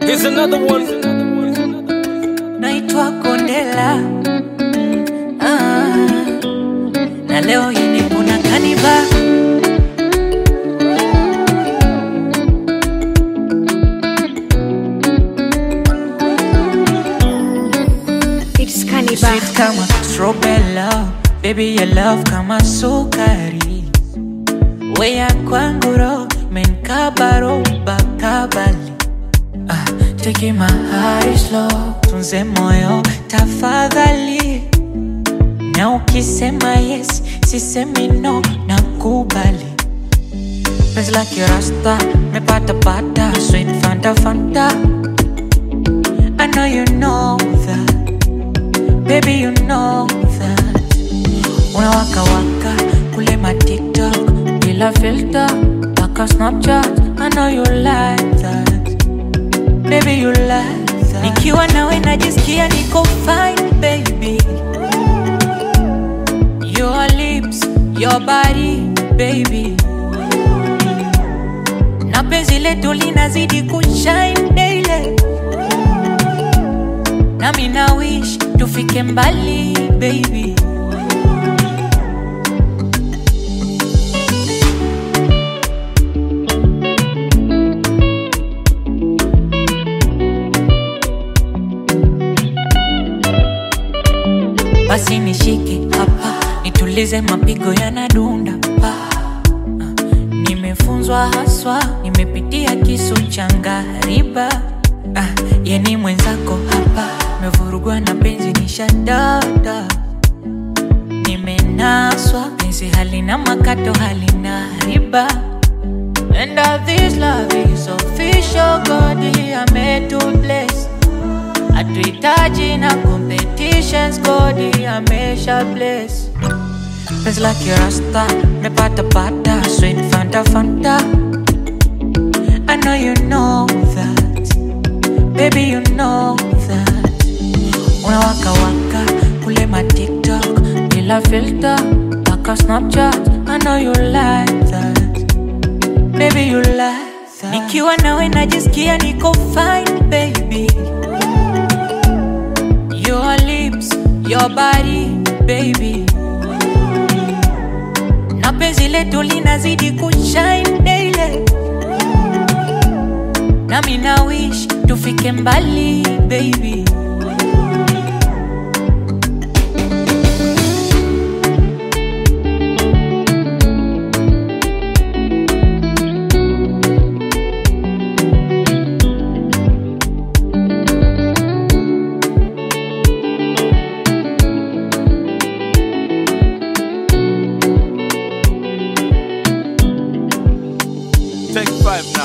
Here's another one. naitwa Kondela ah, na leo hii nipo na Kaniba It's Cannibal. sweet kama strawberry love, baby your love kama sukari, weya kwangu ro menkabaro bakabali ah, take my heart slow, tunze moyo tafadhali, na ukisema yes sisemi no, nakubali penzi la kirasta mepata pata sweet fanta fanta I know you know that Baby, you know that Unawaka waka kule ma TikTok bila filter paka Snapchat I know you like that Baby, you like that Nikiwa nawe najisikia niko fine baby Your lips, your body baby Na penzi letu linazidi kushine daily nami na wish tufike mbali baby basi nishike hapa nitulize mapigo yanadunda pa Ah, nimefunzwa haswa nimepitia kisu cha ngariba ah, yeni mwenzako hapa mevurugwa na penzi nishadada nimenaswa penzi halina makato halina riba And all this love is official God I'm to bless hatuhitaji na competitions God amesha bless penzi la kirasta mepata pata sweet fanta fanta I know you know that Baby you know that Unawaka waka kule ma TikTok bila filter paka Snapchat I know you like that Baby you like that Nikiwa nawe najisikia niko fine baby Your lips, your body baby Na penzi letu linazidi kushine daily nami na wish tufike mbali baby Take five now.